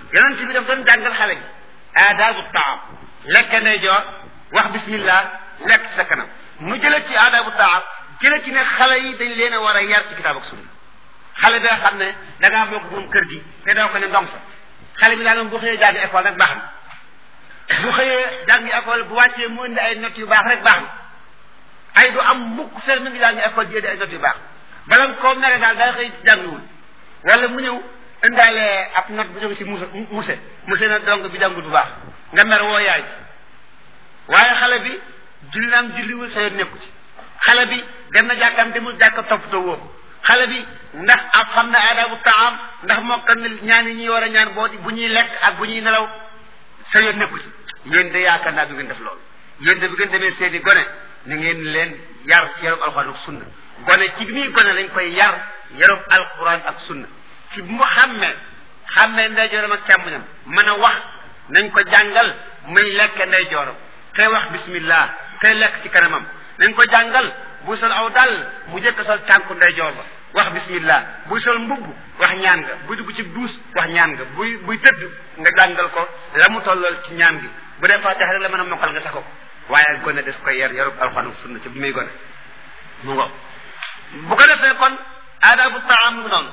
yonent bi daf doon jàngal xale bi aadaabu taam lekk ndeyjoor wax bismillah lekk sa kanam mu jële ci aadaabu taam jële ci ne xale yi dañ leen a war a yar ci kitaab ak sunna xale bi nga xam ne da ngaa bokk moom kër gi te doo ko ne ndong sa xale bi daal moom bu xëyee jàng école rek baax na bu xëyee jàngi école bu wàccee mu indi ay notes yu baax rek baax na ay du am mukk fer mi ngi jàngi école di indi ay notes yu baax bala koo mere daal daa xëy jàngiwul wala mu ñëw indaale ab note bu jóge ci muse muse muse na donc bi jàngul bu baax nga mer woo yaay waaye xale bi julli naam julliwul sa yoon nekku ci xale bi dem na jàkkam demul jàkka toppatoo woo ko xale bi ndax ab xam na aadaabu taam ndax mokkal na ñaan yi ñuy war a ñaan boo bu ñuy lekk ak bu ñuy nelaw sa yoon nekku ci yéen de yaakaar naa du ngeen def loolu yéen de bu ngeen demee seeni gone ni ngeen leen yar ci yarub alxuraan ak sunna gone ci bi muy gone lañ koy yar yarub alxuraan ak sunna ci bu mu xàmmee xàmmee ndeyjooram ak càmmoñam mën a wax nañ ko jàngal muy lekk ndeyjooram tey wax bismillah tey lekk ci kanamam nañ ko jàngal buy sol aw dal mu jëkk sol tànku ndeyjoor ba wax bismillah buy sol mbubb wax ñaan nga buy dugg ci duus wax ñaan nga buy buy tëdd nga jàngal ko la mu tollal ci ñaan gi bu dee fatiha rek la mën a mokkal nga sax ko waaye gone des koy yar yarub alxuraan ak sunna ci bu muy gone mu ngo bu ko defee kon aadabu taam mu noonu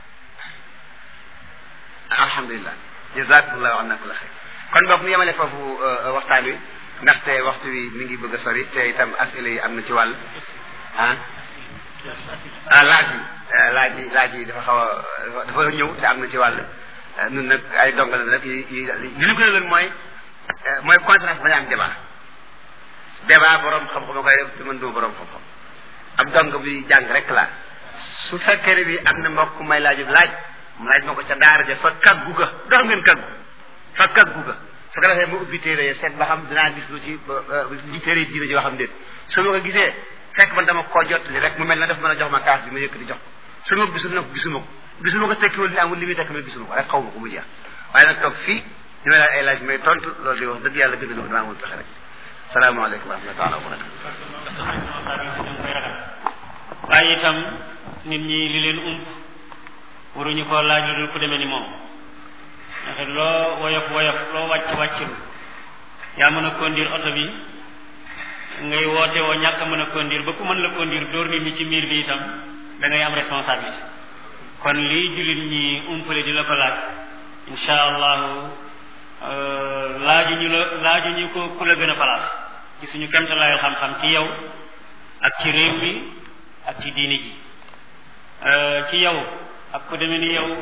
alhamdulilah jazakumullahu anna kulla xayr kon boog mu yemale foofu waxtaan wi ndaxte waxtu wi mi ngi bëgg a sori te itam asile yi am na ci wàll ah ah laaj yi laaj yi laaj yi dafa xaw a dafa ñëw te am na ci wàll nun nag ay dongal nag yi yi li ñu gën a leen mooy mooy conférence baña am débat débat borom xam-xam a koy def te man duma borom xam-xam ab dong bi jàng rek la su fekkee ne bi am na mbokk may laajub laaj mu laaj ma ko ca daara ja fa kaggu ga dox ngeen kaggu fa kaggu ga su ko defee ma ubbi téere yi seet ba xam dinaa gis lu ci li téere diine joo xam déet su ma ko gisee fekk man dama koo jottali rek mu mel na daf mën a jox ma kaas bi ma yëkkati jox ko su ma gisul nag gisuma ko gisuma ko tekkiwul ni amul li muy tekki ma gisuma ko rek xaw ma ko mu jeex waaye nag toog fii ñu may laaj ay laaj may tontu loolu di wax dëgg yàlla gën a dama amul pexe rek salaamaaleykum wa rahmatulah wa barakatu waaye itam nit ñi li leen ump waruñu ko laaj lu dul ku demee ni moom ndax loo woyof woyof loo wàcc wàccul yaa mën a conduire oto bi ngay woote woo ñàkk a mën a conduire ba ku mën la conduire dóor nit ñi ci miir bi itam da ngay am responsabilité kon lii jullit ñi umpale di la ko laaj insha allahu laaju ñu la laaju ñu ko ku la gën a place ci suñu kemtalaayal xam-xam ci yow ak ci réew mi ak ci diini ji ci yow ak ku demee ni yow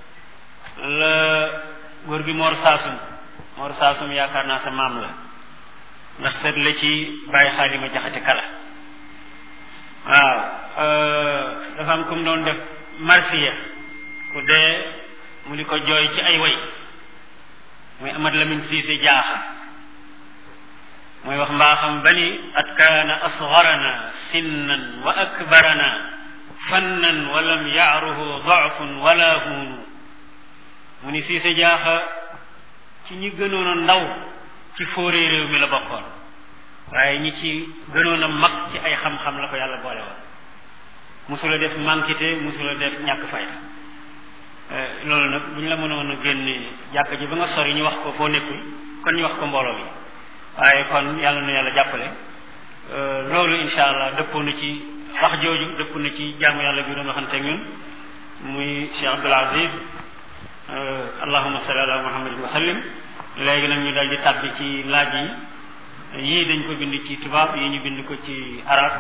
la góor gi Mor Saasum Mor Saasum yaakaar naa sa maam la ndax seet la ci bàyyi xaalima jaxate kala waaw dafa am comme doon def marsiya ku dee mu di ko jooy ci ay way muy Amad Lamin Siise jaaxa muy wax mbaaxam bani at kaana asgarana sinnan wa akbarana fannan wa lam yaaruhu dafun wala huunu mu ni Siise jaaxa ci ñi gënoon a ndaw ci fóoree réew mi la bokkoon waaye ñi ci gënoon a mag ci ay xam-xam la ko yàlla boole woon musula def mankite musula def ñàkk fayda loolu nag bu ñu la mënoon a génne jàkk ji ba nga sori ñu wax ko foo nekkul kon ñu wax ko mbooloo mi waaye kon yàlla na yàlla jàppale loolu insha allah dëppoo na ci wax jooju dëpp na ci jaamu yàlla bi doon waxante ak ñun muy Cheikh Abdoul Aziz allahuma salli ala muhammadin wa sallim léegi nag ñu dal di tàbbi ci laaj yi yii dañ ko bind ci tubaab yi ñu bind ko ci arab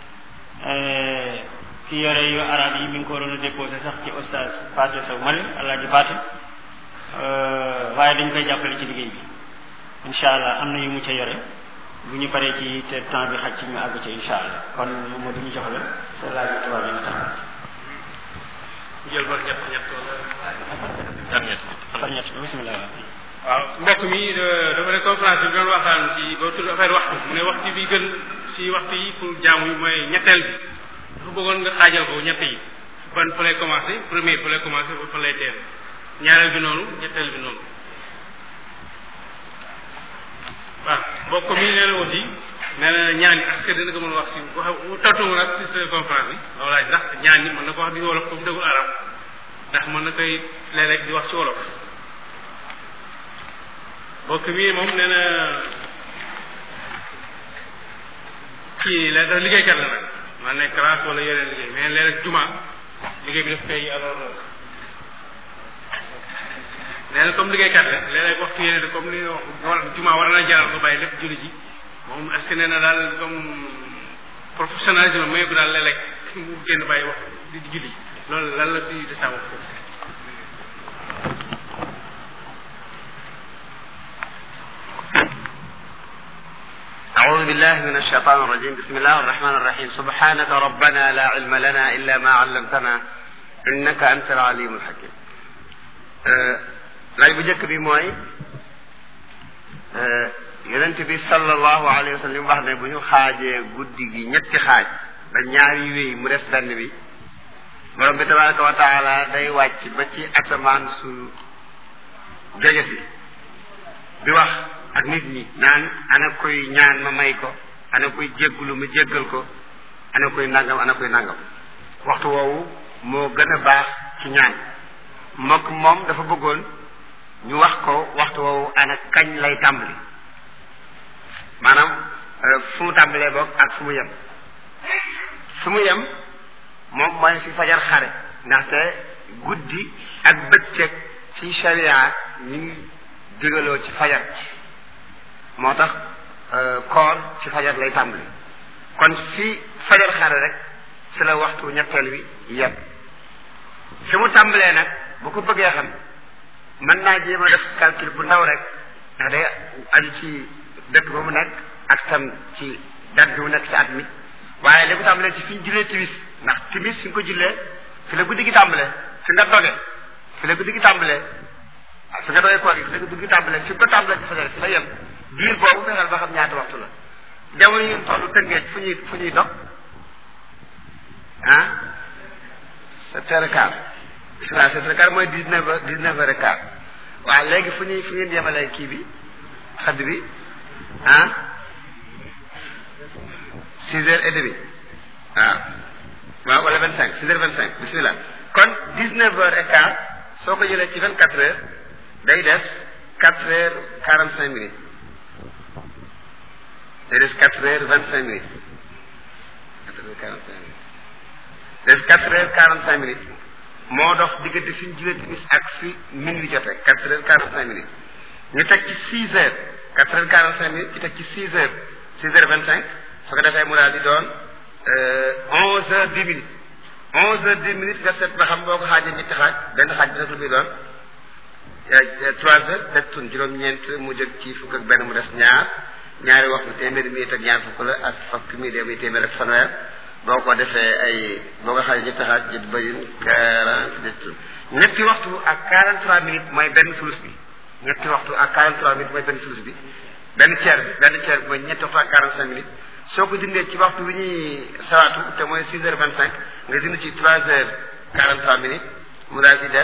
ki yore yu arab yi mi ngi ko waroon a déposé sax ci oustaz Paate Sow Mali alaaji Paate waaye dañ koy jàppale ci liggéey bi incha allah am na yu mu ca yore bu ñu paree ci te temps bi xaj ci ñu àgg ca incha allah kon moo du ñu jox la sa laaj yu tubaab yi nga tax jël ba ñett ñett wala par ñett par ñett bismillah waaw mbokk mi dafa ne conférence bi doon waxtaan si ba tudd affaire waxtu mu ne waxtu bi gën si waxtu yi pour jaamu yi mooy ñetteel bi dafa bëggoon nga xaajal ko ñett yi ban fa lay commencé premier fa lay commencé ba fa lay teel ñaareel bi noonu ñetteel bi noonu waaw mbokk mi nee na aussi nee na ñaan yi est-ce que dina ko mën a wax si wax tontu nag si sa conférence bi loolu laaj ndax ñaan yi mën na ko wax di wolof comme dëggul arab ndax mën na koy léeg-léeg di wax ci wolof mbokk mi moom nee na kii la dafa liggéeykat la nag maa nekk classe wala yeneen liggéey mais léeg rek juma liggéey bi daf koy alors nee na comme liggéeykat la léeg-léeg waxtu yeneen comme ni war juma war na jaral ko bàyyi lépp julli ji moom est-ce que nee na daal comme professionnalisme mayu ko daal léeg-léeg mu génn bàyyi wax di julli ji loolu lan la si de sa wax أعوذ بالله من الشيطان الرجيم بسم الله الرحمن الرحيم سبحانك ربنا لا علم لنا إلا ما علمتنا إنك أنت العليم الحكيم laaj bu njëkk bi mooy yonent bi sallallahu alayhi wa sallam li mu wax ne bu ñu xaajee guddi gi ñetti xaaj ba ñaari wéy mu des benn bi borom bi tabaraka wa taala day wàcc ba ci asamaan su jege si di wax ak nit ñi naan ana koy ñaan ma may ko ana koy jéggulu ma jéggal ko ana koy nangam ana koy nangam waxtu woowu moo gën a baax ci ñaan mbokk moom dafa bëggoon ñu wax ko waxtu woowu ana kañ lay tàmbali maanaam fu mu tàmbalee boog ak fu mu yem fu mu yem moom mooy fi fajar xare ndaxte guddi ak bëccëg ci sharia ñu ngi digaloo ci fajar moo tax koor ci fajar lay tàmbali kon fi fajar xare rek fi la waxtu ñetteel wi yem fi mu tàmbalee nag bu ko bëggee xam mën naa jéem a def calcul bu ndaw rek ndax day aju ci dëkk ba mu nekk ak tam ci date bi mu nekk ci at mi waaye li ko tàmbalee ci fi ñu jullee timis ndax timis fi nga ko jullee fi la guddi gi tàmbalee fi nga doge fi la guddi gi tàmbalee fi nga doge koor gi fi la guddi gi tàmbalee fi nga ko tàmbalee ci fajar fi la yem diir boobu fexeel ba xam ñaata waxtu la jamono yi tollu tëngeej fu ñuy fu ñuy dog ah sept heures et quart waaw sept heures et quart mooy dix neuf heures dix neuf heures et quart waaw léegi fu ñuy fu ngeen yemalee kii bi xadd bi ah six heures et demi waaw waaw wala vingt cinq six heures vingt cinq bismillah kon dix neuf heures et quart soo ko jëlee ci vingt quatre heures day def quatre heures quarante cinq minutes day def quatre heures vingt cinq minutes quatre heures quarante cinq minutes des quatre heures quarante cinq minutes moo dox diggante fi ñu julee timis ak fi minuit jotee quatre heures quarante cinq minutes ñu teg ci six heures quatre heures quarante cinq minutes ñu teg ci six heures six heures vingt cinq su ko defee mu daal di doon onze heures dix minutes onze heures dix minutes nga seet ba xam boo ko xaajee ñetti xaaj benn xaaj bi nag lu muy doon trois heures teg tun juróom-ñeent mu jóg ci fukk ak benn mu des ñaar ñaari waxtu téeméeri minute ak ñaar fukk la ak fukki minute muy téeméer ak fanweer boo ko defee ay boo ko xaajee ñetti xaaj jët bëyin quarante ñetti waxtu ak quarante trois minutes mooy benn sulus bi ñetti waxtu ak quarante trois minutes mooy benn sulus bi benn tiers bi benn tiers bi mooy ñetti waxtu ak quarante cinq minutes soo ko dindee ci waxtu bi ñuy sawaatu te mooy six heures vingt cinq nga dind ci trois heures quarante trois minutes mu daal di des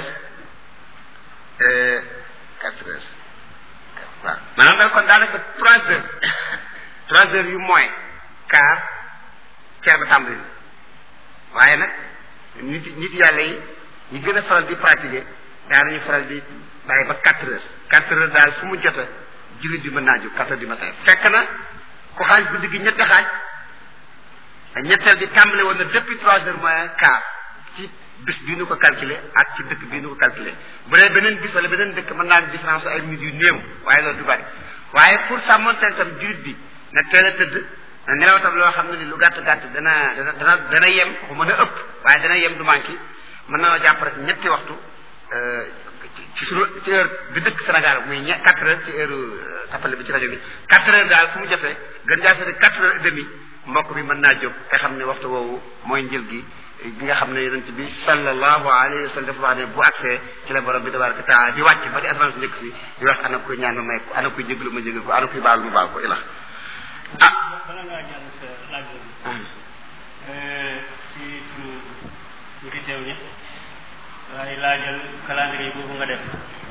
quatre heures waaw maanaam daal kon daanaka trois heures trois heures yu moins quart ceer ba tàmbali waaye nag nit nit yàlla yi ñi gën a faral di pratiquer daanañu faral di bàyyi ba quatre heures quatre heures daal fu mu jota jullit bi mën naa jóg quatre heures du matin fekk na ku xaaj guddi gi ñetti xaaj ñetteel bi tàmbale woon na depuis trois heures moins quart ci bis bii nu ko calculer ak ci dëkk bii nu ko calculer bu dee beneen bis wala beneen dëkk mën naa différence ay minutes yu néew waaye loolu du bari waaye pour sàmmonteel tam jullit bi na teel a tëdd na nelaw tam loo xam ne ni lu gàtt gàtt dana dana dana dana yem ko mën a ëpp waaye dana yem du manqué mën na jàpp rek ñetti waxtu ci suñu ci heure bi dëkk Sénégal muy ñe quatre heures ci heure tappale bi ci rajo bi quatre heures daal fu mu jotee gën jaa seeti quatre heures et demi mbokk bi mën naa jóg te xam ne waxtu woowu mooy njël gi bi nga xam ne yonent bi sallallahu alayhi wa sallam dafa wax ne bu accès ci la borom bi tabaraka taala di wàcc ba ci asamaan su njëkk si di wax ana koy ñaan ma may ko ana koy jégalu ma jégal ko ana koy baal ma baal ko ilax ah bala ngaa jàll sa laaj bi ci turu ñu fi teew ñi waaye laajal calendrier boobu nga def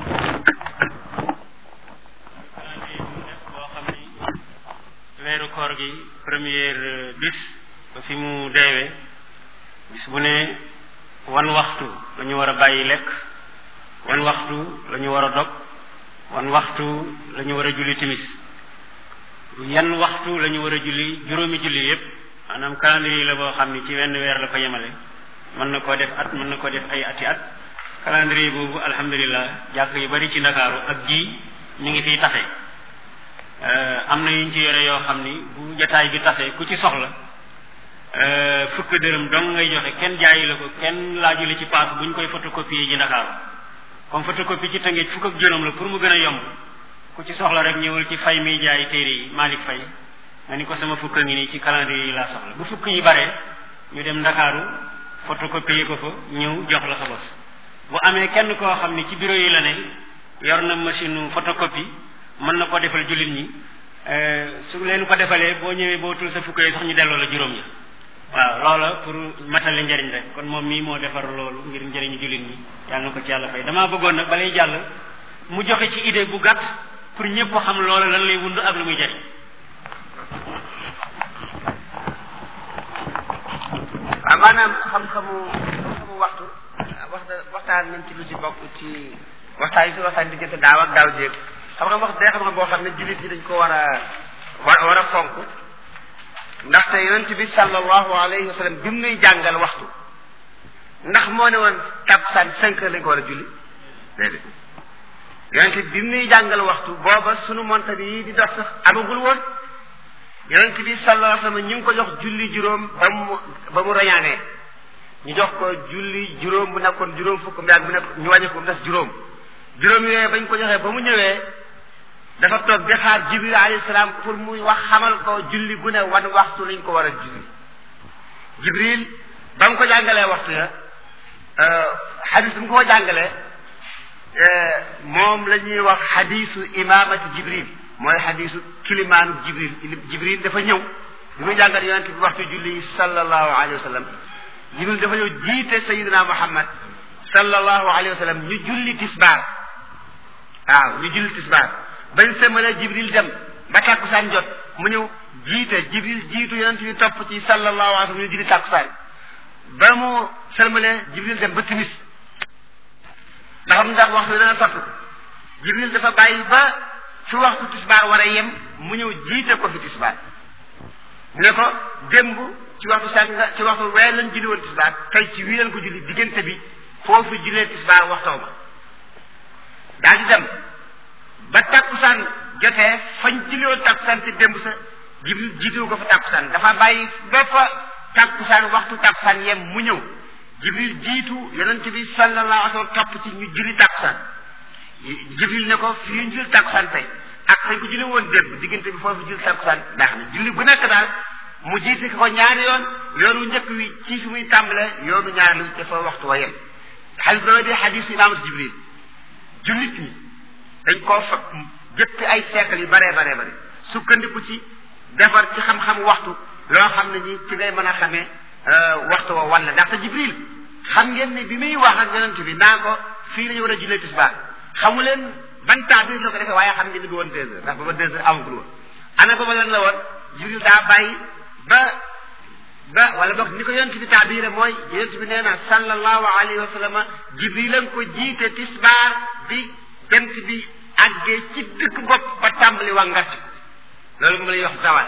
calendrier bu def boo xam ni weeru koor gi première bis ba fi mu deewee bis bu ne wan waxtu la ñu war a bàyyi lekk wan waxtu la ñu war a dog wan waxtu la ñu war a julli timis yan waxtu la ñu war a julli juróomi julli yépp maanaam calendrier la boo xam ni ci wenn weer la ko yemale mën na koo def at mën na koo def ay ati at calendrier boobu alhamdulilah jàkk yu bari ci ndakaaru ak ji mi ngi fiy tafe am na yuñ ci yore yoo xam ni bu jataay bi tafe ku ci soxla fukk dërëm dong ngay joxe kenn jaayi la ko kenn laaju la ci paas buñ koy photocopie ji ndakaaru comme photocopie ci tëngeej fukk ak juróom la pour mu gën a yomb ku ci soxla rek ñëwal ci fay mi jaay téere yi Malick Fay nga ni ko sama fukk ngi nii ci calendrier yi laa soxla bu fukk yi bare ñu dem ndakaaru photocopie ko fa ñëw jox la sa bos bu amee kenn koo xam ni ci bureau yi la ne yor na machine photocopie mën na ko defal jullit ñi su leen ko defalee boo ñëwee boo tul sa fukk yi sax ñu delloo la juróom ya waaw loola pour matale njëriñ rek kon moom mii moo defar loolu ngir njëriñu jullit ñi yàlla na ko ci yàlla fay damaa bëggoon nag balay jàll mu joxe ci idée bu gàtt pour ñëpp xam loola lan lay wund ak lu muy jëriñ waaw maanaam xam-xamu xam-xamu waxtu waxta waxtaan nañ ci lu ci bokk ci waxtaan yi si waxtaan diggante daaw ak daaw jéeg xam-xam wax day xam-xam boo xam ne jullit yi dañ ko war a war war a fonk ndaxte yonent bi sallallahu alayhi wa sallam bi mu nuy jàngal waxtu ndax moo ne woon takkusaan cinq heures lañ ko war a julli déedéet yonent bi mu nuy jàngal waxtu booba sunu montagne yi di dox sax amagul woon yonent bi sallallahu alayhi wa sallam ñu ngi ko jox julli juróom ba mu ba mu rañaanee ñu jox ko julli juróom bu nekkoon juróom fukk mbiyaag bu nekk ñu wàññi ko mu des juróom juróom yooyu bañ ko joxee ba mu ñëwee dafa toog di xaar jibril alayhi salaam pour muy wax xamal ko julli gu ne wan waxtu lañ ko war a julli jibril ba mu ko jàngalee waxtu ya xadis bi mu ko jàngalee moom la ñuy wax xadisu imamati jibril mooy xadisu kilimaanu jibril jibril dafa ñëw bi muy jàngal yonente bi waxtu julli sallallahu alayhi wa sallam jibril dafa ñëw jiite sayidina muhammad sallallahu alayhi wa sallam ñu julli tisbaar waaw ñu julli tisbaar bañ sëmale jibril dem ba tàkkusaan jot mu ñëw jiite jibril jiitu yonent bi topp ci sallallahu alayhi wa sallam ñu julli tàkkusaan ba mu sëmale jibril dem ba timis ndax am ndax waxtu dana sottu jibril dafa bàyyi ba fi waxtu tisbaar war a yem mu ñëw jiite ko fi tisbaar ne ko démb ci waxtu sànq nga ci waxtu wee lañ julli woon tisbaar tey ci wii lañ ko julli diggante bi foofu jullee tisbaar waxtoo ba daal di dem ba tàkkusaan jotee fañ julli woon tàkkusaan te démb sa jibril jiitewu ko fa tàkkusaan dafa bàyyi ba fa tàkkusaan waxtu tàkkusaan yem mu ñëw jibril jiitu yonent bi sallallahu alayhi wa sallam topp ci ñu julli tàkkusaan jibril ne ko fii ñu julli tàkkusaan tey ak fañ ko julli woon démb diggante bi foofu julli tàkkusaan baax na julli bu nekk daal mu jiite ko ñaari yoon yoonu njëkk wi ci fi muy tàmbale yoonu ñaari lu te fa waxtu wa yem xadis ba di xadis imaamatu jibril jullit ñi dañ koo fa jëppi ay siècle yu baree baree bare sukkandiku ci defar ci xam-xam waxtu loo xam ne ñi ci ngay mën a xamee waxtu wa walla ndaxte jibril xam ngeen ne bi muy wax ak yonent bi naa ko fii la ñu war a jullee tisbaar xamu leen ban temps bi la ko defee waaye xam ngeen ne du woon deux heures ndax booba deux heures amagul woon ana booba lan la woon jibril daa bàyyi ba ba wala boog ni ko yonent bi taabire mooy yonent bi nee na sallallahu alayhi wa sallam jibril lañ ko jiite tisbaar bi jant bi àggee ci dëkk bopp ba tàmbali wa ngarci loolu moom la ñuy wax zawal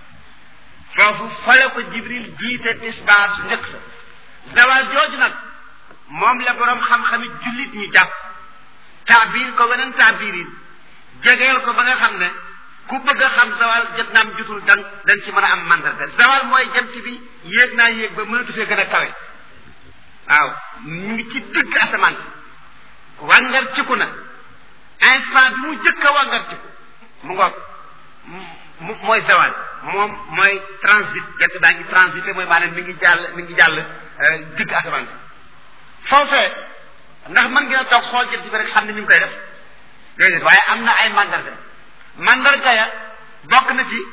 foofu fale ko jibril jiite tisbaar su njëkk sa zawal jooju nag moom la boroom xam-xami jullit ñi jàpp taabir ko weneen taabirin jegeel ko ba nga xam ne ku bëgg a xam zawal jot naam jutul dan dañ ci mën a am mandarga zawal mooy jant bi yéeg naa yéeg ba mënatu fee gën a kawe waaw ñu ngi ci dëgg asamaan si wàngar ciku na instant bi mu jëkk a wàngar ciku mu ngoog mu mooy zawal moom mooy transit jant baa ngi transité mooy maanaam mi ngi jàll mi ngi jàll digg asamaan si foofee ndax mën ngeen a toog xool jant bi rek xam ne mi ngi koy def déedéet waaye am na ay mandarga mandarga ya bokk na ci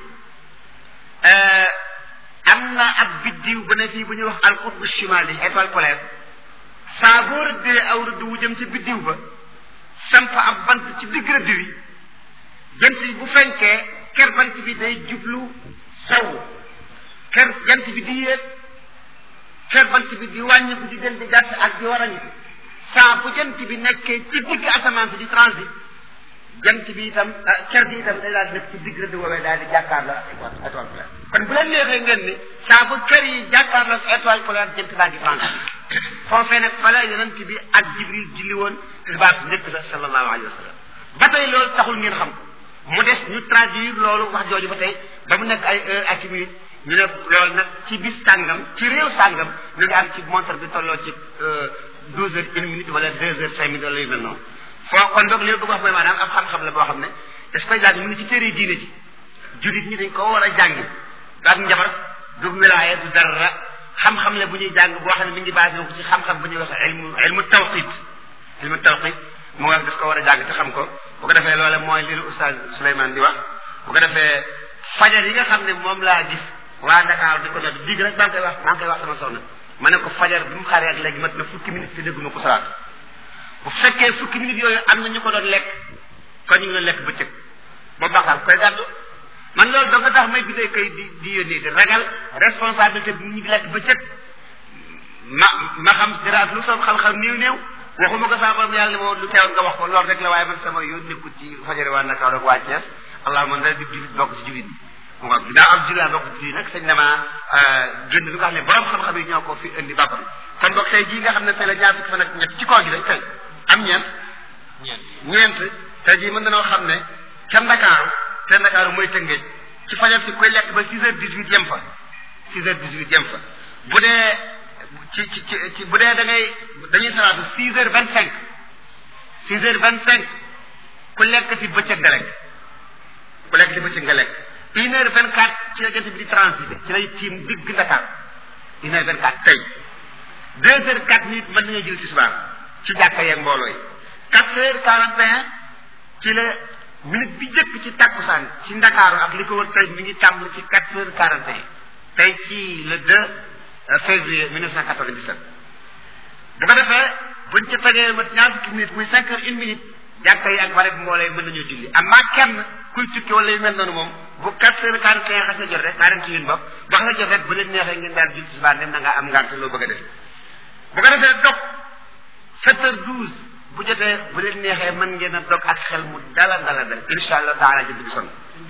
am na ak biddiw bu ne fii bu ñuy wax alqutbu chimali étoile polaire saa boo rëddee aw rëdd wu jëm ci biddiw ba samp ab bant ci digg rëdd wi jant bi bu fenkee ker bant bi day jublu sow ker jant bi di yéeg ker bant bi di wàññiku di gën di gàtt ak di war a ñi saa bu jant bi nekkee ci digg asamaan si di transit jant bi itam ker gi itam day daal di nekk ci digg rëdd woowee daal di jàkkaarloo ak étoile polaire kon bu leen neexee ngeen ni saa bu ker yi jàkkaarloo si étoile polaire jant baa ngi France foofee nag fa la yonent bi ak Jibril julli woon tisbaar si njëkk sa sallallahu alayhi wa sallam ba tey loolu taxul ngeen xam ko mu des ñu traduire loolu wax jooju ba tey ba mu nekk ay heure ak minute ñu ne loolu nag ci bis sàngam ci réew sàngam ñu ngi am ci montre bi tolloo ci douze heures une minute wala deux heures cinq minutes wala yu mel noonu foo kon donc li ma bëgg wax mooy maanaam am xam-xam la boo xam ne daf koy jàng mu ngi ci téere diine ji jullit ñi dañ ko war a jàngi ak njabar du wilaaya du dara xam-xam la bu ñuy jàng boo xam ne mi ngi basé ko ci xam-xam bu ñuy wax ilmu ilmu tawqit ilmu tawqit mu war des ko war a jàng te xam ko bu ko defee loole mooy li oustaz Souleymane di wax bu ko defee fajar yi nga xam ne moom laa gis waa Dakar di ko nodd bii rek maa ngi koy wax maa ngi koy wax sama soxna ma ne ko fajar bi mu xaaree ak léegi mat na fukki minutes te dégguma ko salaat bu fekkee fukki minutes yooyu am na ñu ko doon lekk kon ñu ngi doon lekk bëccëg ba baaxal koy gàddu man loolu da nga tax may bindee kay di di yónnee di ragal responsabilité bi ñu ngi lekk bëccëg ma ma xam dara lu sama xam-xam néew néew waxuma ko saa borom yàlla ne moo lu teewoon nga wax ko loolu rek la waaye man sama yoon nekkul ci fajari waa Ndakaaru ak waa Thiès allahuma na di jullit bokk ci jullit bi waaw ginnaaw am jullit bokk ci jullit nag sañ dama génn lu nga xam ne borom xam-xam yi ñoo ko fi indi bàpp kon boog tey jii nga xam ne tey la ñaar fukki fan ak ñett ci koor gi dañ tey am ñeent ñeent tey jii mën nañoo xam ne ca Ndakaaru te Ndakaaru mooy tëngeej ci fajar si koy lekk ba six heures dix huit yem fa six heures dix huit yem fa bu dee ci ci ci bu dee da ngay dañuy salaatu six heures vingt cinq six heures vingt cinq ku lekk ci bëccëg nga lekk ku lekk ci bëccëg nga lekk une heure vingt quatre ci la jant bi di transité ci lay tiim digg Ndakaar une heure vingt quatre tey deux heures quatre minutes mën nañoo jël tisbaar ci jàkka yeeg mbooloo yi quatre heures quarante et un ci la minute bi jëkk ci takkusaan ci Ndakaaru ak li ko wër tey mi ngi tàmbali ci quatre heures quarante et un tey ci le deux février 1997 bu ko defee buñ ci tegee mat ñaar fukki minutes muy cinq heures une minute jàkka yi ak bare bi mbooloo yi mën nañoo julli am maa kenn kuy tukki wala yu mel noonu moom bu quatre heures quarante et un xasee jot rek quarante une bopp bu xasee jot rek bu leen neexee ngeen daal julli tisbaar dem na nga am ngànt loo bëgg a def bu ko defee dog sept heures douze bu jotee bu leen neexee mën ngeen a dog ak xel mu dala dala dal insha allah taala jënd bi sonn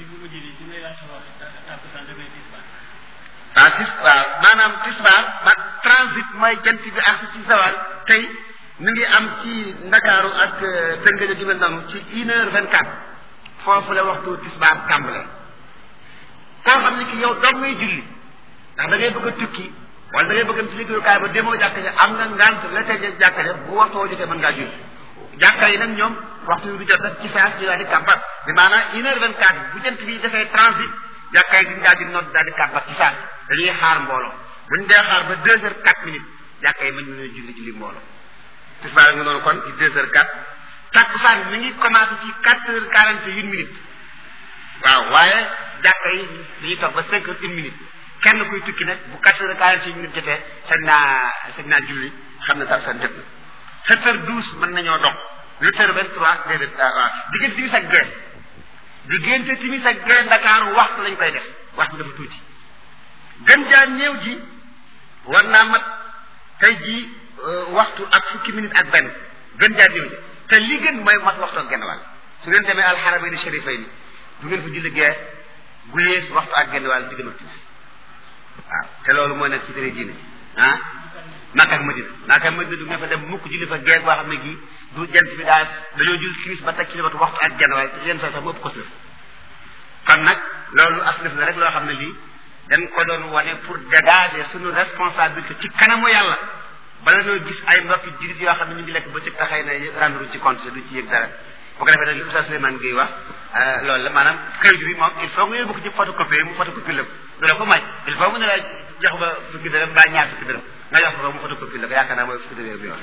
waaw tis waaw maanaam tisbaar ba transit mooy jant bi ak ci sawal tey mi ngi am ci ndakaaru ak tëngëj ju mel noonu ci une heure vingt quatre foofu la waxtu tisbaar tàmbale koo xam ne ki yow doog ngay julli ndax da ngay bëgg a tukki wala da ngay bëgg ci liggéeyukaay ba demoo jàkka ja am nga ngant la tey jàkka ja bu waxtoo jotee mën ngaa julli jàkka yi nag ñoom waxtu bi du jot rek ci saas ñu daal di kàmbar bi maanaam une heure vingt quatre bu jant bi defee transit jàkka yi diñ daal di nodd daal di kàmbar ci saas dañuy xaar mbooloo buñ dee xaar ba deux heures quatre minutes jàkka yi mën nañu julli julli mbooloo tisbaar nga noonu kon ci deux heures quatre takkusaan mi ngi commencé ci quatre heures quarante et une minutes waaw waaye jàkka yi dañuy toog ba cinq heures une minute kenn kuy tukki nag bu quatre heures quarante et une minutes jotee sañ naa sañ naa julli xam ne takkusaan jot na sept heures douze mën nañoo dox huit heures vingt trois déedéet waaw diggante timis ak gee diggante timis ak gee Ndakaaru waxtu lañ koy def waxtu dafa tuuti gën jaa néew ji war naa mat tey jii waxtu ak fukki minute ak benn gën jaa néew ji te li gën mooy mat waxtu ak genn wàll su ngeen demee alxaramayni sharifayni du ngeen fa julli gee gu yees waxtu ak genn wàll digg ak timis waaw te loolu moo nekk ci tere diine ji ah Makka ak Madina Makka ak Madina du ngeen fa dem mukk julli fa gee boo xam ne gii du jant bi daal dañoo julli timis ba teg ci limatu waxtu ak genn wàll yenn saa sax mu ëpp ko si kon nag loolu aslif la rek loo xam ne lii dañ ko doon wane pour dégager suñu responsabilité ci kanamu yàlla bala ñoo gis ay mbokki jullit yoo xam ne ñu ngi lekk ba ci taxay na rendre ci compte du ci yëg dara bu ko defee nag li Oustaz Souleymane Gueye wax loolu la maanaam këyit bi moom il faut nga yóbbu ko ci photocopie mu photocopie la du la ko may il faut mu ne la jox ba fukki dërëm mbaa ñaar fukki dërëm nga jox ko mu photocopie la ko yaakaar naa mooy fukki dërëm bi yoon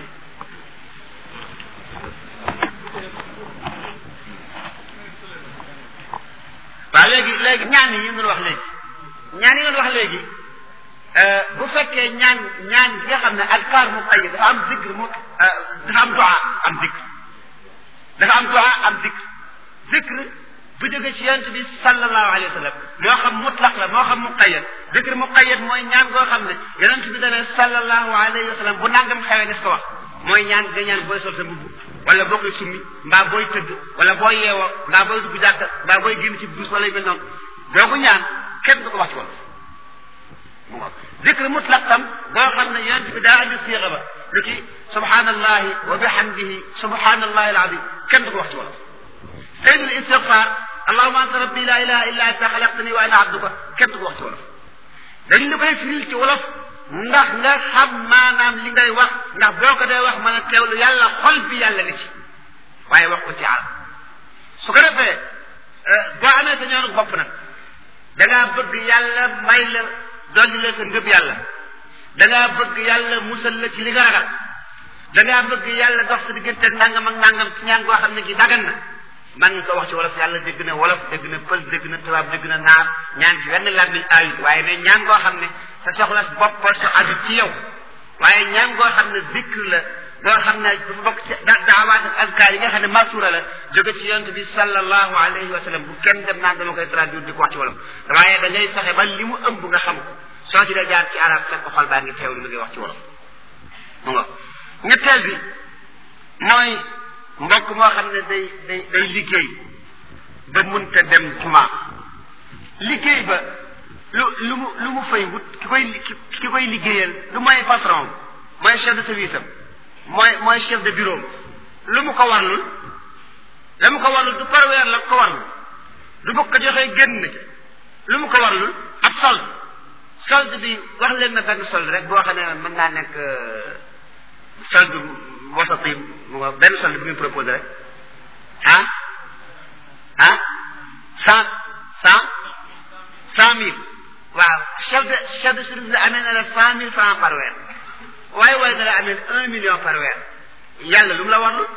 waaw léegi léegi ñaan yi ñu doon wax léegi ñaan yi doon wax léegi bu fekkee ñaan ñaan yi nga xam ne adkaar mu xëy dafa am zikr mu dafa am du'a am zikr dafa am du'a am zikr zikr bu jógee ci yonent bi sallallahu alayhi wa sallam moo xam mutlaq la moo xam muqayyad zikr muqayyad mooy ñaan goo xam ne yonent bi dane sallallahu alayhi wa sallam bu nangam xewee des ko wax mooy ñaan nga ñaan booy sol sa mbubb wala boo koy summi mbaa booy tëdd wala booy yeewoo mbaa booy dugg jàkka mbaa booy génn ci bus wala yu mel noonu doo ko ñaan kenn du ko wax ci wolof mu ngo zikr mutlaq tam boo xam ne yonent bi daa andi siixa ba lu ci subhanallahi wa bihamdihi subhanallahi alazim kenn du ko wax ci wolof sayyidul istighfar allahumma anta rabbi la ilaha illa anta xalaqtani wa ana abduka kenn du ko wax ci wolof dañ la koy firil ci wolof ndax nga xam maanaam li ngay wax ndax boo ko dee wax mën a teewlu yàlla xol bi yàlla li ci waaye wax ko ci arab su ko defee boo amee sa ñoonu bopp nag da ngaa bëgg yàlla may la dolli la sa ngëb yàlla da ngaa bëgg yàlla musal la ci li nga ragal da ngaa bëgg yàlla dox sa diggante nangam ak nangam ci ñaan goo xam ne gi dagan na man nga ko wax ci wolof yàlla dégg na wolof dégg na pël dégg na tubaab dégg na naar ñaan ci wenn làmmiñ ayut waaye ne ñaan goo xam ne sa soxla boppal sa aju ci yow waaye ñaan goo xam ne zikr la goo xam ne dafa bokk ci daawaat ak azkaar yi nga xam ne masura la jóge ci yonent bi sallallahu alayhi wa sallam bu kenn dem naan dama koy traduire di ko wax ci wolof waaye da ngay fexe ba li mu ëmb nga xam ko soo ci dee jaar ci arab fekk ko xol baa ngi teewlu li ngay wax ci wolof mu nga ñetteel bi mooy mbokk moo xam ne day day day liggéey ba munta dem juma liggéey ba lu lu mu lu mu fay wut ki koy ki koy liggéeyal lu mooy patron mooy chef de service am mooy mooy chef de bureau lu mu ko warlul la mu ko warlul du par weer la ko warlul du bokk ko joxee génn na ca lu mu ko warlul ab solde solde bi wax leen na benn solde rek boo xam ne mën naa nekk solde wasati mu nga benn solde bi ngeen proposé rek ah ah cent cent cent mille waaw chef de chef de service la amee na la cent mille francs par weer waaye waaye na la amee un million par weer yàlla lu mu la warlul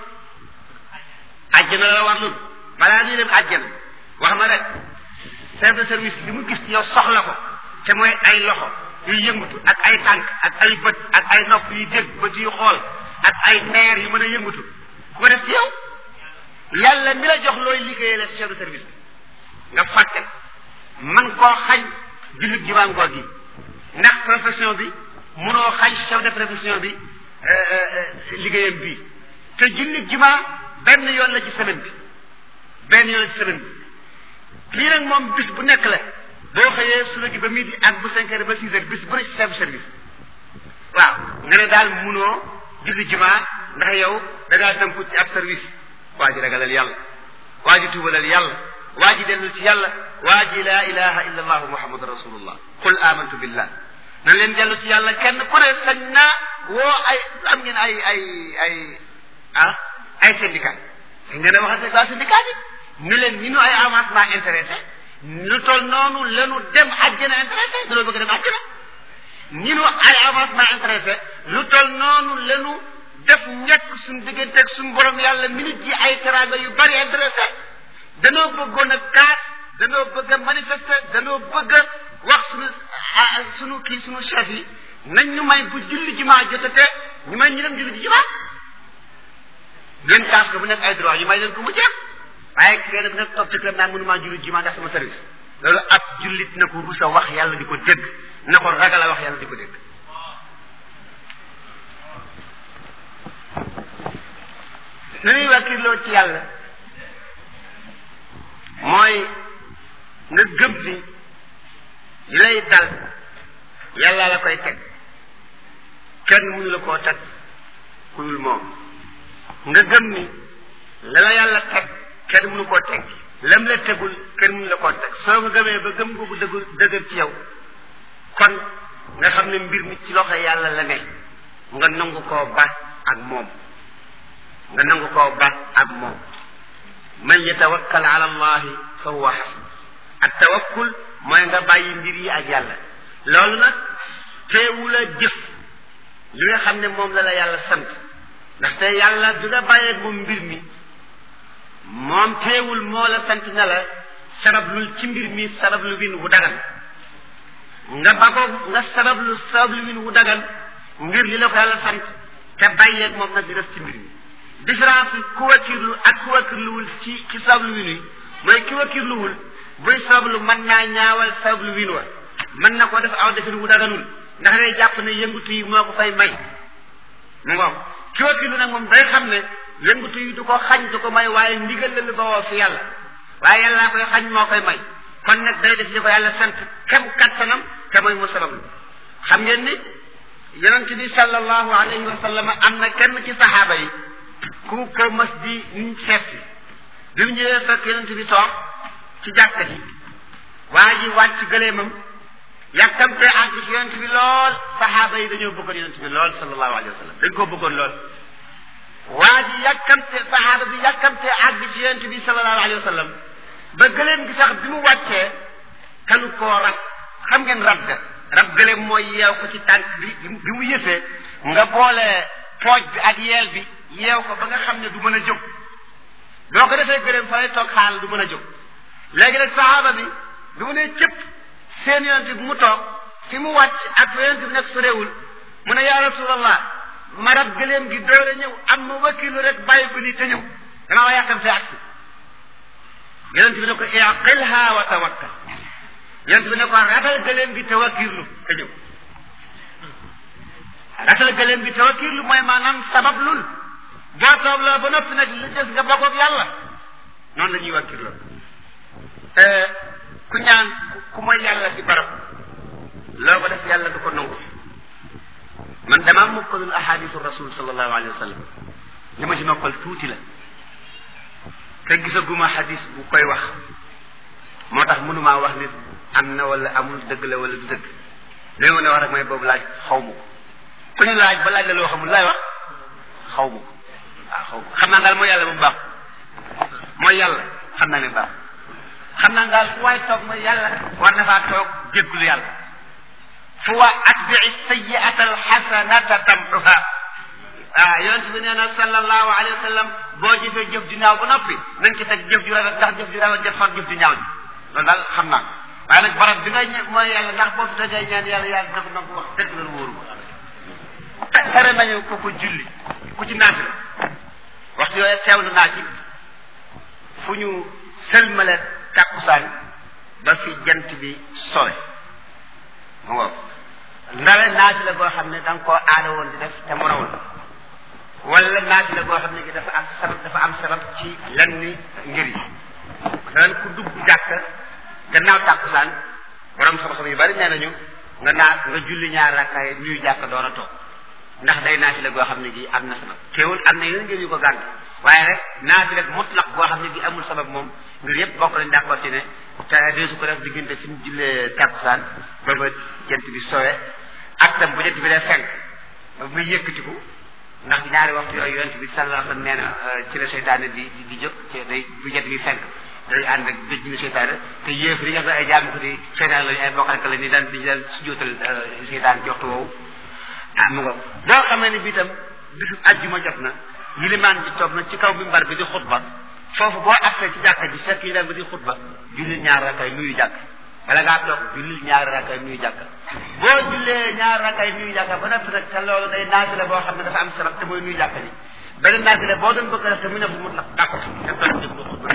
àjjana la warlul balaa ñuy dem àjjana wax ma rek chef de service li mu gis yow soxla ko te mooy ay loxo yuy yëngatu ak ay tànk ak ay bët ak ay nopp yuy dégg bët yuy xool ak ay neer yu mën a yëngatu ku ko def ci yow yàlla mi la jox looy liggéeyee la chef de service bi nga fàtte man koo xañ jullit ji ngoor gi ndax profession bi munoo xañ chef de profession bi liggéeyam bii te jullit juma benn yoon la ci semaine bi benn yoon la ci semaine bi lii nag moom bis bu nekk la boo xëyee suba gi ba midi ak bu cinq heures ba six heures bis bu ne ci chef de service waaw nga ne daal munoo julli juma ndax yow da ngaa tënku ci ab service waa ji ragalal yàlla waa ji tuubalal yàlla waa ji dellu ci yàlla waa ji laa ilaha illa allahu muhammadu rasulullah qul amantu billah na leen dellu ci yàlla kenn ku ne sañ naa woo ay am ngeen ay ay ay ah ay syndicat sañ ngeen a waxal waa syndicat bi ñu leen ñu nu ay avancement intéressé lu toll noonu lanu dem àjjana intéressé dañoo bëgg dem àjjana ñi nu ay avancement intéressé lu toll noonu lanu def njëkk suñu digganteeg suñu borom yàlla minute ji ay teraanga yu bari intéressé danoo bëggoon a kaas danoo bëgg a manifester danoo bëgg a wax suñu suñu kii suñu chef yi nañ ñu may bu julli jumaa jotate ñu may ñu dem julli ji jumaa ngeen kaas ko bu nekk ay droit ñu may leen ko mu jeex waaye kenn bu nekk toog ci këram naan mënumaa julli jumaa ndax sama service loolu ab jullit na ko rusa wax yàlla di ko dégg na ko ragal a wax yàlla di ko dégg nu ñuy wàkkirloo ci yàlla mooy nga gëm ni li lay dal yàlla la koy teg kenn mënu la koo teg ku dul moom nga gëm ni la la yàlla teg kenn mënu koo teg lam la tegul kenn mënu la koo teg soo ko gëmee ba gëm googu dëggul dëgër ci yow kon nga xam ne mbir mi ci loxo yàlla la ne nga nangu koo ba ak moom nga nangu koo ba ak moom man yatawakkal ala allahi fa huwa xasb ak tawakkul mooy nga bàyyi mbir yi ak yàlla loolu nag teewul a jëf li nga xam ne moom la la yàlla sant ndaxte yàlla bi nga bàyyeeg moom mbir mi moom teewul moo la sant na la sabablul ci mbir mi sabablu win wu dagan nga bagoo nga sabablu sabablu win wu dagan ngir li la ko yàlla sant te bàyyeeg moom nag di def ci mbir mi différence ku wakkirlu ak ku wakkirluwul ci ci sabablu win wi mooy ki wakkirluwul buy sabablu mën naa ñaawal sabablu win wa mën na ko def aw defin wu daganul ndax day jàpp ne yëngutu yi moo ko fay may mu ngoog ki wakkilu nag moom day xam ne yëngutu yi du ko xañ du ko may waaye ndigal la lu bawoo fi yàlla waaye yàllaa koy xañ moo koy may kon nag day def li ko yàlla sant kem kattanam te mooy mu sabab xam ngeen ni yonent bi sallallahu alayhi wa sallam am na kenn ci saxaaba yi ku ko mas di ñu seet si bi mu ñëwee fekk yonent bi toog ci jàkka ji waa ji wàcc gëleemam yàkkamte àgg ci yonent bi lool saxaaba yi dañoo bëggoon yonent bi lool sallallahu alayhi wa sallam dañ koo bëggoon lool waa ji yàkkamte saxaaba bi yàkkamte àgg ci yonent bi sallallahu alayhi wa sallam ba gëleem gi sax bi mu wàccee kanu koo rab xam ngeen rab ga rab gëleem mooy yeew ko ci tànk bi bi mu yëfee nga boole pooj bi ak yeel bi yeew ko ba nga xam ne du mën a jóg boo ko defee gëleem fa lay toog xaal du mën a jóg léegi nag saxaaba bi bi mu nee cëpp seen yonent bi mu toog fi mu wàcc ak fa yonent bi nekk sorewul mu ne yaa rasulallah ma rab gëleem gi doole ñëw am ma wakkilu rek bàyyi ko nii te ñëw damaa wa yàkkam see agsi yonent bi ne ko iqilha wa tawakkal yonent bi ne ko ratal gëleem gi te wakkirlu te ñëw ratal gëleem gi te wakkirlu mooy maanaam sabab lul boo soob la ba noppi nag li des nga bokkoog yàlla noonu la ñuy wakkirloo ku ñaan ku mooy yàlla ci barab loo ko def yàlla du ko nangu man damaa mokkalul ahadisu rasul sallallahu alayhi wa sallam li ma ci mokkal tuuti la te gisaguma hadis bu koy wax moo tax mënumaa wax nit am na wala amul dëgg la wala du dëgg li ma ne wax rek mooy boobu laaj xaw ma ko ku ñu laaj ba laaj la loo xamul laay wax xaw ma ko waaw xaw ma xam naa daal mooy yàlla bu baax mooy yàlla xam naa ne baax xam naa daal fu waay toog mooy yàlla war na faa toog jéggulu yàlla fu waa atbii sayiata alxasanata tamxuha ah yonent bi nee na sallallahu alayhi wa sallam boo jëfee jëf ju ñaaw ba noppi nañ ci teg jëf ju rafet ndax jëf ju rafet jëf far jëf ju ñaaw ji loolu daal xam naa waaye nag barab bi ngay ñëw mooy yàlla ndax boo fi tegee ñaan yàlla yàlla def na ko wax dëgg la wóoru ko tere nañu ko ko julli ku ci naati la waxtu yooyu teewlu naa ci fu ñu sëlmale tàkkusaan ba fi jant bi sowe mu ngoog ndale naati la boo xam ne da nga koo aada woon di def te mën a woon wala naati la boo xam ne gi dafa am sabab dafa am sabab ci lenn ngir yi masalan ku dugg jàkk gannaaw tàkkusaan borom xam-xam yu bari nee nañu nga naat nga julli ñaar rakkaay nuyu jàkk door a toog ndax day naati la goo xam ne gi am na sabab teewul am na yeneen ngir yu ko gànt waaye rek naati rek mutlaq boo xam ne gi amul sabab moom ngir yëpp bokk nañ d'accord ci ne te deesu ko def diggante fi mu jullee tàkkusaan ba ba jant bi sowe ak tam bu jant bi dee fenk ba muy yëkkatiku ndax ñaari waxtu yooyu yonent bi sallallahu alayhi wasallam nee na ci la seytaane di di jóg ci day bu jant bi fenk day ànd ak béj na seytaane te yéef li nga xam ne ay jaamu ko di seytaane lañu ay bokkale la ni daan di daan si jóotal seytaane ci waxtu woowu ah mu nga boo xamee ne bi itam bisu ajjuma jot na yilimaan ji toog na ci kaw mimbar bi di xutba foofu boo accès ci jàkka ji fekk yi bi di xutba julli ñaar rakkay nuyu jàkk wala ngaa toog julli ñaar rakkay nuyu jàkk boo jullee ñaar rakkay nuyu jàkk ba noppi nag te loolu day naafila boo xam ne dafa am sabab te mooy nuyu jàkk ji beneen naafila boo doon bëgg a def te mu ne fu mu tax d'accord te toog déglu xutba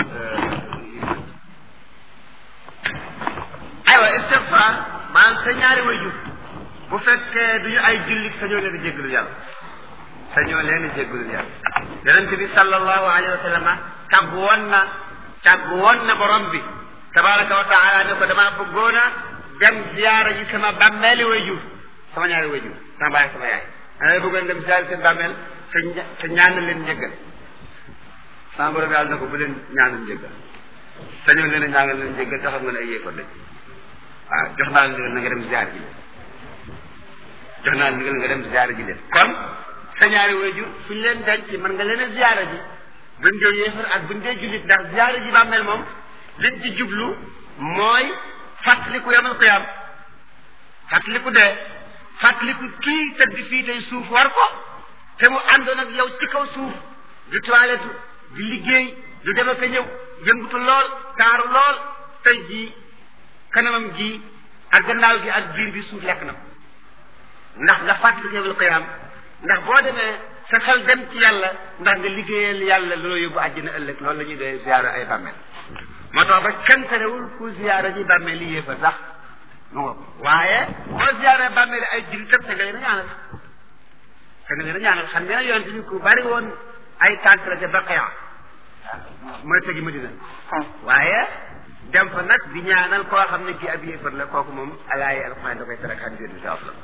aywa istigfaar maanaam sa ñaari wayjur bu fekkee duñu ay jullit sañoo leen a jéggalul yàlla sañoo leen a jéggalul yàlla yonent bi sallallahu alayhi wa sallam tàggu woon na tàggu woon na borom bi tabaraka wa taala ne ko damaa bëggoon a dem ziyaara ji sama bàmmeeli wayjur sama ñaari wayjur sama baay sama yaay dama bëggoon dem ziyaara seen bàmmeel te te ñaanal leen njëggal sama borom yàlla na ko bu leen ñaanal njëggal sañoo leen a ñaanal leen njëggal te xam nga ne ay yéefar lañ waaw jox naa la ndigal na nga dem ziyaar ji leen jox naa la ndigal nga dem ziyaara ji leen kon sa ñaari wayjur fu ñu leen denc mën nga leen a ziyaara ji buñ dee yéefar ak buñ dee jullit ndax ziyaara ji bàmmeel moom liñ ci jublu mooy fàttaliku yamal qiyaam fàttaliku dee fàttaliku kii tëdd fii tey suuf war ko te mu àndoon ak yow ci kaw suuf di toilette di liggéey di dem ak a ñëw yëngutu lool taaru lool tey jii kanamam gi ak gannaaw gi ak biir bi suuf lekk na ko ndax nga fàttaliku yamal qiyaam ndax boo demee sa xel dem ci yàlla ndax nga liggéeyal yàlla loolu yóbbu àjjana ëllëg loolu la ñuy doon ziyaara ay bàmmeel moo tax ba kenn terewul ku ziyaara ji bàmmeel li yéefa sax mu nga waaye boo ziyaara bàmmeel ay jullit tam te nga leen a ñaanal kenn leen a ñaanal xam ngeen ne yonent bi ku bari woon ay tànk la ca Baqiya mooy tegi Madina waaye dem fa nag di ñaanal koo xam ne kii ab yéefar la kooku moom alaaye alxuraan da koy tere xam seen bi la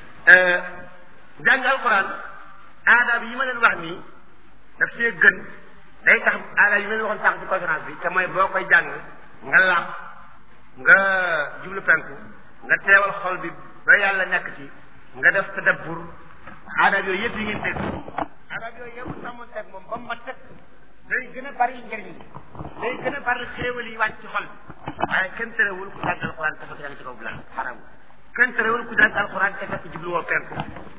jàng alxuraan aadaab yi ma leen wax nii daf see gën day tax aadaab yi ma leen waxoon sànq ci conférence bi te mooy boo koy jàng nga laab nga jublu penku nga teewal xol bi ba yàlla nekk ci nga def tadabbur aadaab yooyu yëpp yi ngeen dégg aadaab yooyu yëpp sàmmoon teg moom ba mu mat teg day gën a bari njëriñ day gën a bari xéewal yi wàcc ci xol bi waaye kenn terewul ku jàng alxuraan te fekk yaa ngi ci kaw bilan xaram kenn terewul ku jàng alxuraan te fekk jubluwoo penku